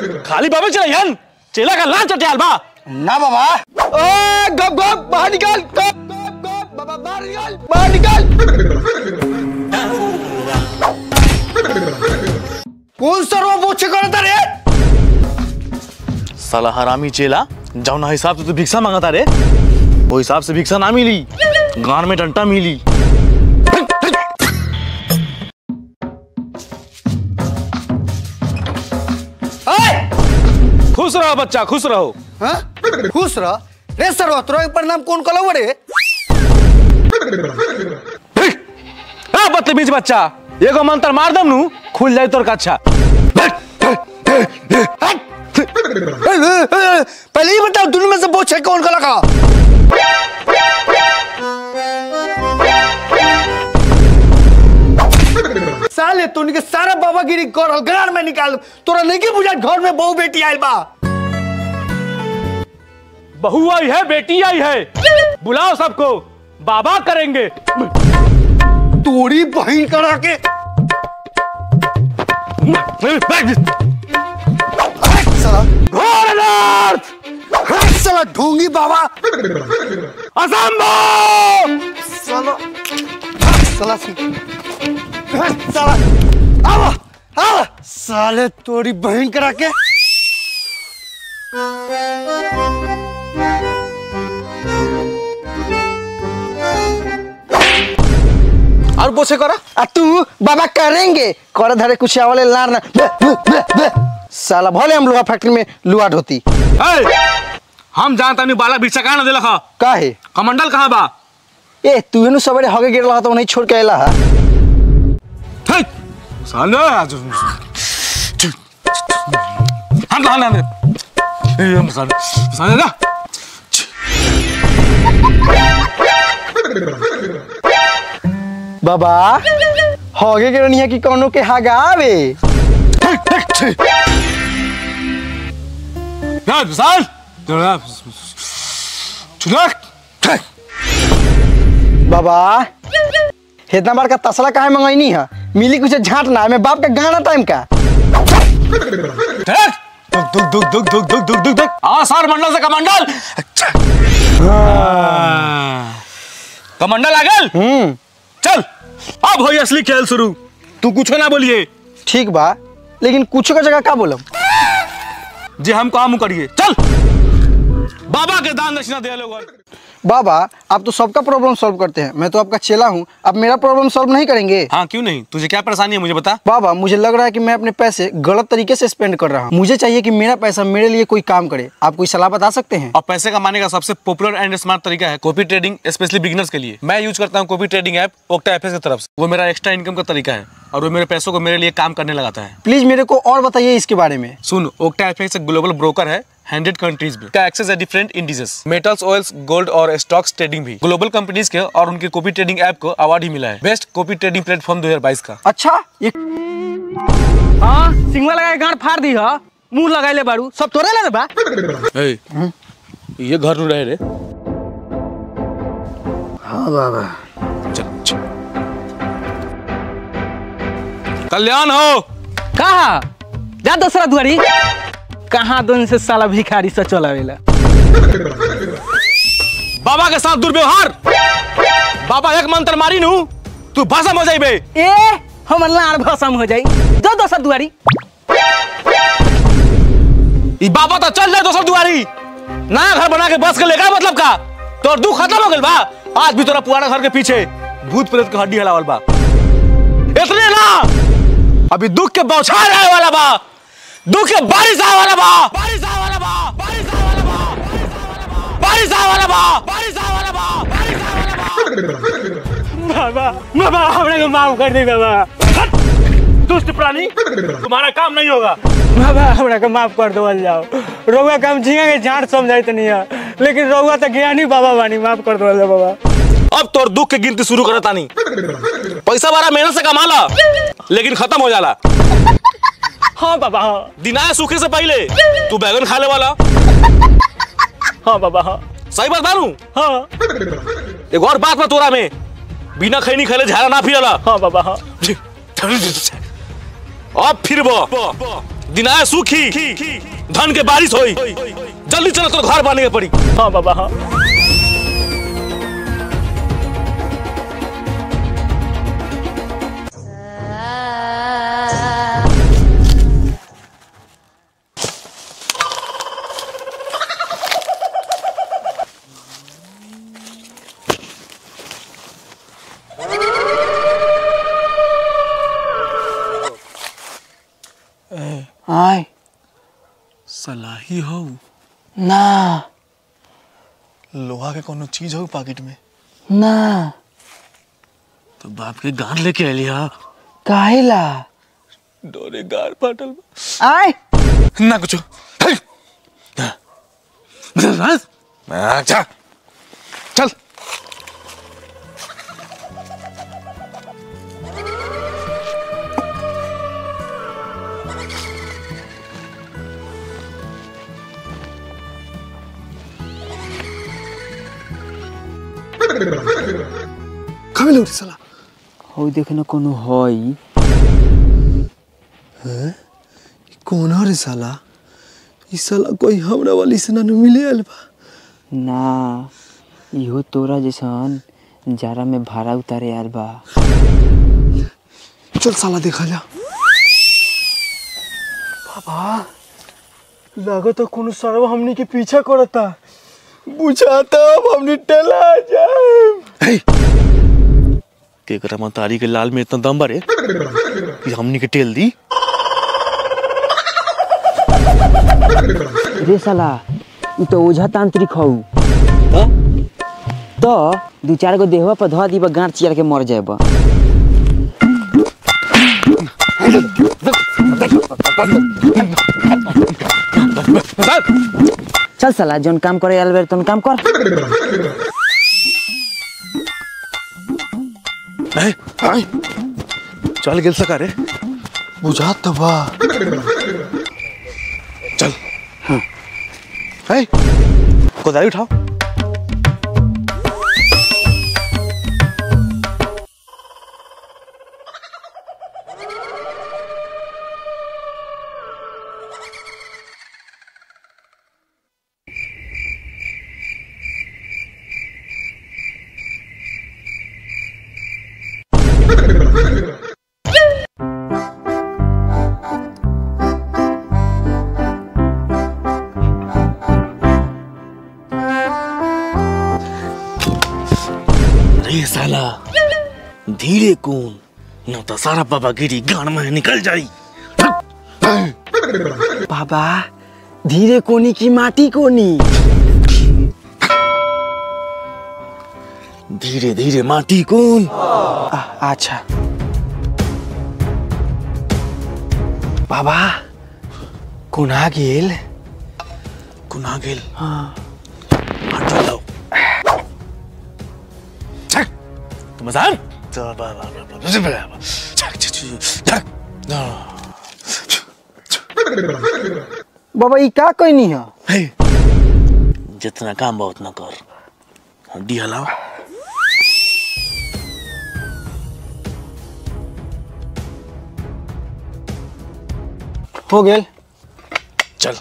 खाली बाबा चला यान चेला का लांच चटियाल बा ना बाबा ओए गप गप बाहर निकाल गप गप गप बाबा बाहर निकाल बाहर निकाल कौन सर्व बोछे करता रे साला हरामी चेला जाओ ना हिसाब से तू भिक्षा मांगता रे वो हिसाब से भिक्षा ना मिली गान में डंटा मिली ओए खुश रहो बच्चा खुश रहो हाँ खुश रह रे सर्व तोरा के प्रणाम कौन कलव रे आ बदतमीज बच्चा एगो मंत्र मार दम नु खुल जाए तोर कच्छा पहले ही बताओ दोनों में से बोछे कौन कला का साले तू के सारा बाबागिरी कर घर में निकाल तोरा नहीं के बुझा घर में बहू बेटी आइल बा बहू आई है बेटी आई है बुलाओ सबको बाबा करेंगे तोरी बहन करा के हट साला घोर अनर्थ हट साला ढोंगी बाबा असंभव साला हट साला हट साला आवा आवा साले तोरी बहन करा के और बोसे करा आ तू बाबा करेंगे कर धरे कुछ आवले लार ना बे, बे, बे, बे। साला भले हम लोहा फैक्ट्री में लुआ ढोती ए, हम जानता नहीं बाला भिक्षा कहाँ ना दिला खा काहे कमंडल कहाँ बा ए तू एनु सबरे हगे गिरला रहा तो नहीं छोड़ के आइला हा हे, साले आज हम कहाँ ना ए, हम साले साले ना बाबा हगे गिरनिया की कौनो के हगावे ना विशाल जरा चुनक बाबा इतना बार का तसला काहे मंगाईनी है मिली कुछ झाट ना मैं बाप का गाना टाइम का दुख दुख दुख दुख दुख दुख दुख दुख दुख आसार मंडल से कमंडल कमंडल आ गल हम्म चल अब होई असली खेल शुरू तू कुछ ना बोलिए ठीक बा लेकिन कुछ का जगह का बोलम जे हम काम करिए चल बाबा के दान दक्षिणा दे लोग बाबा आप तो सबका प्रॉब्लम सॉल्व करते हैं मैं तो आपका चेला हूँ आप मेरा प्रॉब्लम सॉल्व नहीं करेंगे हाँ क्यों नहीं तुझे क्या परेशानी है मुझे बता बाबा मुझे लग रहा है कि मैं अपने पैसे गलत तरीके से स्पेंड कर रहा हूँ मुझे चाहिए कि मेरा पैसा मेरे लिए कोई काम करे आप कोई सलाह बता सकते हैं और पैसे कमाने का सबसे पॉपुलर एंड स्मार्ट तरीका है कॉपी ट्रेडिंग स्पेशली बिगिनर्स के लिए मैं यूज करता हूँ copy trading app OctaFX की तरफ से वो मेरा एक्स्ट्रा इनकम का तरीका है और वो मेरे पैसों को मेरे लिए काम करने लगाता है प्लीज मेरे को और बताइए इसके बारे में सुन ओक्टा एफ एक ग्लोबल ब्रोकर है हंड्रेड कंट्रीज में का एक्सेस है different indices metals oils gold और स्टॉक्स ट्रेडिंग भी ग्लोबल कंपनीज के और उनके कॉपी ट्रेडिंग ऐप को अवार्ड ही मिला है बेस्ट कॉपी ट्रेडिंग प्लेटफॉर्म 2022 का अच्छा ये हाँ सिंगला लगा के गांड फाड़ दी हा मुंह लगाइले बारू सब तोरे ले बा ए, ये घर नु रहे रे हाँ बाबा चल चल। कल्याण हो कहा जा दूसरा दुआरी कहाँ दोन से साला भिखारी से चलावेला बाबा के साथ दुर्व्यवहार बाबा एक मंत्र मारी नु तू भाषा हो जाइबे ए हमर लाड़ भसम हो जाई जो दूसरा दुआरी ई बाबा तो चल जाए दोसर दुआरी नया घर बना के बस के लेगा मतलब का तोर दुख खत्म हो गइल बा आज भी तोरा पुराना घर के पीछे भूत प्रेत के हड्डी हलावल बा इतने ना अभी दुख के बौछार आए वाला बा दुख के बारिश आए वाला बा बारिश आए वाला बा बारिश आए वाला बा बारिश आए वाला बा बारिश आए वाला बा बारिश आए वाला बा बाबा बाबा हमरे को माफ कर दे बाबा दुष्ट प्राणी तुम्हारा काम नहीं होगा बाबा हमरा को माफ कर दो जाओ रउआ काम झींगा के झाड़ समझाई तो नहीं है लेकिन रउआ तो ज्ञानी बाबा बानी माफ कर दो बाबा अब तोर दुख के गिनती शुरू करता नहीं पैसा बड़ा मेहनत से कमा ला लेकिन खत्म हो जाला हाँ बाबा हाँ दिनाए सूखे से पहले तू बैगन खा ले वाला हाँ बाबा हाँ सही बात बानू हाँ एक और बात में तोरा में बिना खैनी खैले झाड़ा ना फिरला हाँ बाबा हाँ अब फिर दिन आए सूखी धन के बारिश होई जल्दी चलो तो घर बने के पड़ी हाँ बाबा हाँ आय सलाही हो ना लोहा के कोनो चीज हो पॉकेट में ना तो बाप के गान लेके आलिया काहेला डोरे गार फाटल बा। आय ना कुछ अच्छा चल कब लौटी साला हौ देख न कोनो हई कौन हो रे साला ई साला कोई हमरा वाली से ना नु मिले आल बा ना इहो तोरा जैसन जारा में भाड़ा उतारे आल बा चल साला देखा जा लागत है कोनो सरवा हमनी के पीछा करता बुझाता अब हमनी टला जाए के करा मतारी के लाल में इतना दम बरे कि हमनी के टेल दी रे साला ई तो ओझा तांत्रिक हौ तो दू चार गो देहवा पर धो दीबा गांठ चियर के मर जाएबा चल साला जोन काम करे आल बेर तोन काम कर चल गेल सका रे बुझात तो बा चल है कोदारी उठाओ रे साला धीरे कौन न तो सारा बाबा गिरी गान में निकल जाई बाबा धीरे कोनी की माटी कोनी धीरे धीरे माटी कौन अच्छा बाबा कोना गेल कुना गेल हाँ चलो चल तुम जान चल बा बा बा बा बा बा चल चल चल बाबा ई का कहनी है हे जितना काम बा उतना कर हड्डी हलाओ हो गेल चल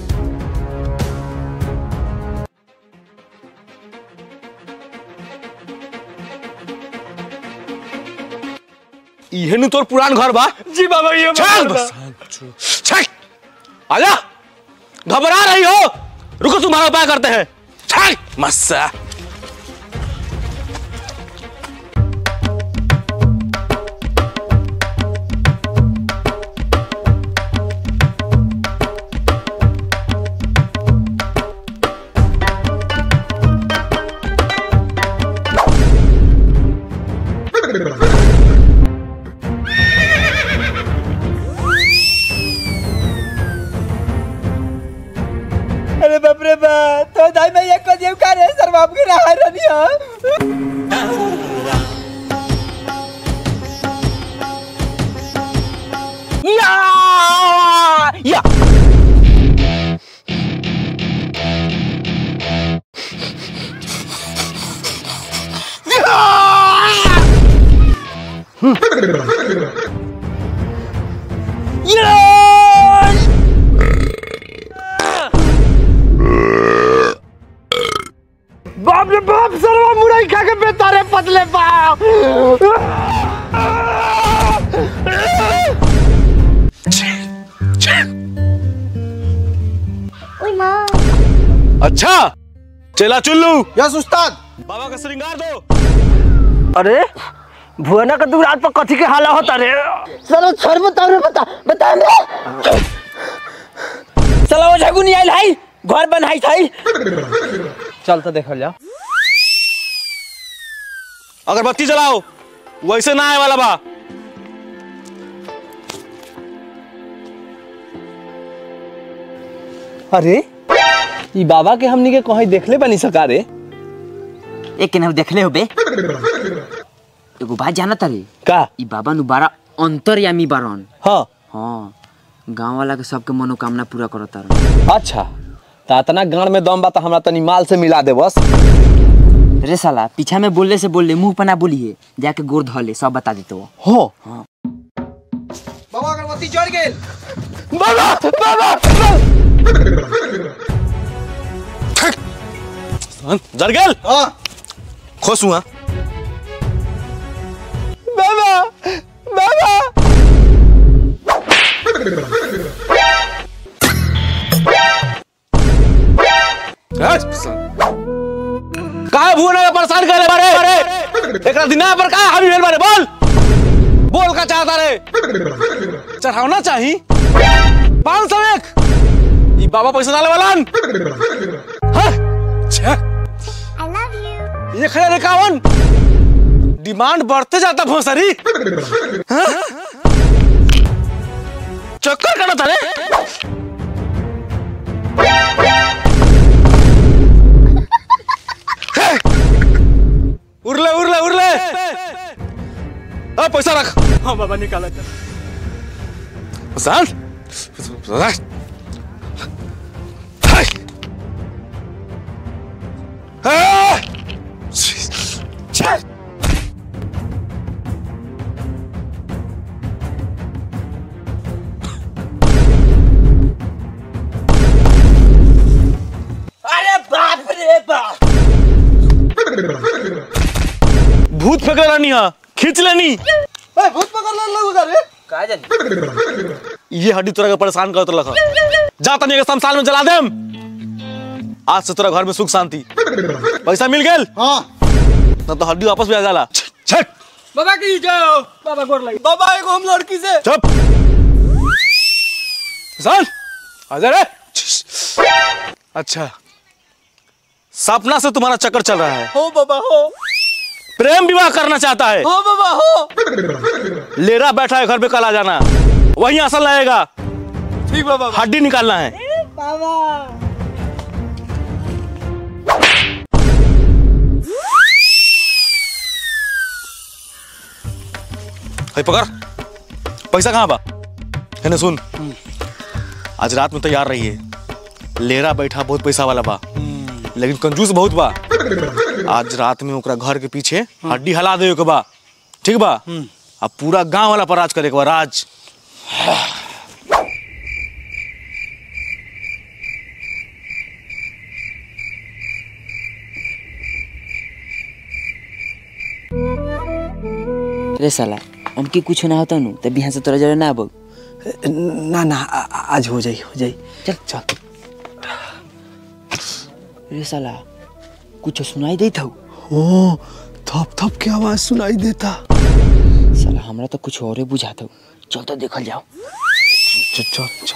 इहे नु तोर पुरान घर बा जी बाबा ये चल बाबा। बस चल आजा घबरा रही हो रुको तुम्हारा उपाय करते हैं चल मस्सा अरे बाप रे बा तो दाई मैं ये को देव का रे सर बाप के रहा रनिया या या दवाई खा के बेतारे पतले पाओ अच्छा चला चुल्लू यस उस्ताद बाबा का श्रृंगार दो अरे भुवना का दूर पर कथी के हाला होता रे चलो छोड़ बताओ रे बता बता रे चलो वो झगु नहीं आइल हाई घर बनाई थाई चल तो देखल जाओ अगरबत्ती जलाओ वैसे ना आए वाला बा अरे ई बाबा के हमनी के कहीं देखले बनी सका रे एक केनाहू देखले होबे एगो बात जाना तारे का ई बाबा नु बारा अंतर्यामी बारन हाँ हाँ गांव वाला के सबके मनोकामना पूरा करत तारन अच्छा ता इतना गाड़ में दम बा त हमरा तनी माल से मिला दे बस रे साला पीछा में बोलले से बोलले मुंह पर ना बोलिए जाके गोर धले सब बता देते वो हो जर गेल खुश हुआ बाबा बाबा का भूना परेशान करे बारे बारे एकरा दिना पर का हावी भेल बारे बोल बोल का चाहता रे चढ़ावना चाही पाँच सौ एक ई बाबा पैसा डाले वालन हाँ? छे। ये खड़े इक्यावन डिमांड बढ़ते जाता भोसरी हाँ? चक्कर करना था रे उरले उरले उरले अब पैसा रख हाँ बाबा निकाला Sal. Hey. Ah! भूत पकड़ रानी हा खींच लेनी भूत पकड़ ले लोग रे का जानी ये हड्डी तोरा के परेशान करत लखा जा तनी के शमशान में जला देम आज से तोरा घर में सुख शांति पैसा मिल गेल हां ना तो हड्डी वापस भी आ जाला छक बाबा की जाओ बाबा गोर लगी बाबा एगो हम लड़की से चुप सन आजा रे अच्छा सपना से तुम्हारा चक्कर चल रहा है हो बाबा हो प्रेम विवाह करना चाहता है हो बाबा हो लेरा बैठा है घर पे कल आ जाना वहीं असल रहेगा ठीक बाबा हड्डी निकालना है है पकड़ पैसा कहाँ बा है ना सुन आज रात में तैयार रहिए लेरा बैठा बहुत पैसा वाला बा लेकिन कंजूस बहुत बा आज रात में ओकरा घर के पीछे हड्डी हला दे के बा ठीक बा अब पूरा गांव वाला पर राज करे के बा राज रे साला हमके कुछ ना होता नु तब यहाँ से तोरा जरा ना आबो ना ना आ- आ- आज हो जाई हो जाई चल चल रे साला कुछ सुनाई देत हौ ओ थप थप के आवाज सुनाई देता साला हमरा तो कुछ और बुझात हौ चल तो देखल जाओ चल चल चल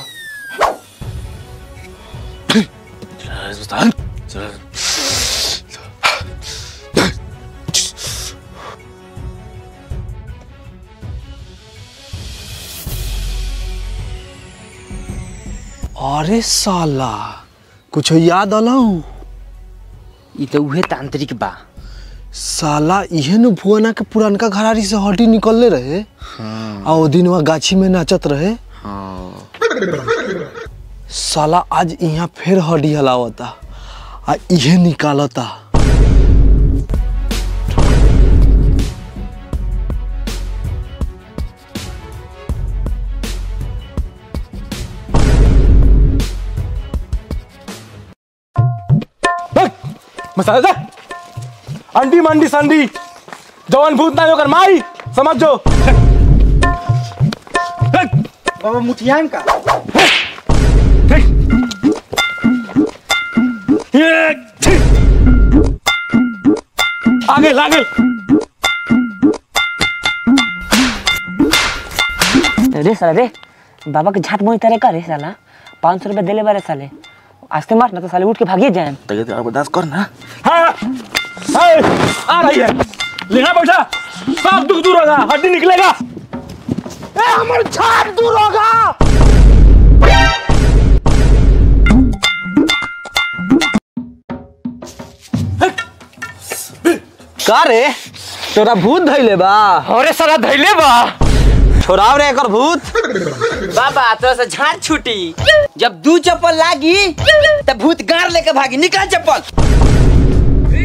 अरे साला कुछ याद अलऊ ई तो उहे तांत्रिक बा साला इहे न भुवना के पुरानका घरारी से हड्डी निकलले रहे आ ओ दिन वहाँ गाछी में नाचत रहे साला आज यहाँ फिर हड्डी हलावता आ इहे निकालता मसाला जा अंडी मंडी संडी जवन भूत ना होकर माई समझ जो बाबा मुठियान का आगे आगे रे साला रे बाबा के झाट मोही तरह का रे साला पाँच सौ रुपया दिले बारे साले आस्ते मार ना तो साले उठ के भागिए जाए तबियत बर्दाश्त कर ना हाँ हाँ, आ रही है लेना बैठा सब दुख दूर होगा हड्डी निकलेगा ए हमर छाप दूर होगा का रे तोरा भूत धैले बा अरे साला धैले बा छोड़ाव रे एकर भूत बाबा तोरा से झाड़ छूटी जब दू चप्पल लागी तब भूत गाड़ लेके भागी निकाल चप्पल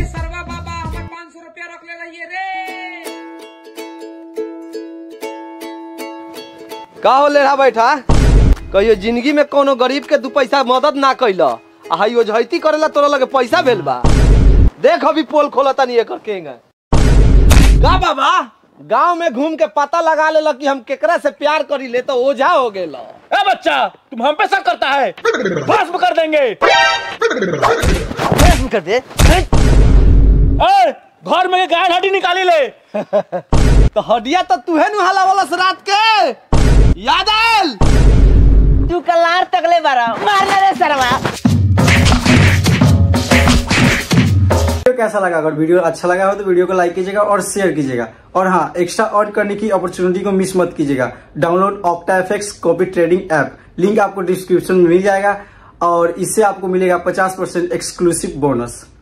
का हो ले रहा बैठा कहियो जिंदगी में कोनो गरीब के दू पैसा मदद ना कैल आ हई ओझैती करेला तोरा लगे पैसा भेल बा देख अभी पोल खोला तनी एकर केंगा का बाबा गांव में घूम के पता लगा लेला कि हम केकरा से प्यार करी ले तो ओझा हो गेल ए बच्चा तुम हम पे शक करता है भस्म कर देंगे कर दे ए घर में गाय हड्डी निकाली ले तो हडिया तो तूहे नु हाला वाला से रात के याद आयल तू कलार तकले बारा मारना रे सरवा वीडियो कैसा लगा अगर वीडियो अच्छा लगा हो तो वीडियो को लाइक कीजिएगा और शेयर कीजिएगा और हाँ एक्स्ट्रा अर्न करने की अपॉर्चुनिटी को मिस मत कीजिएगा download OctaFX copy trading app link आपको डिस्क्रिप्शन में मिल जाएगा और इससे आपको मिलेगा 50% एक्सक्लूसिव बोनस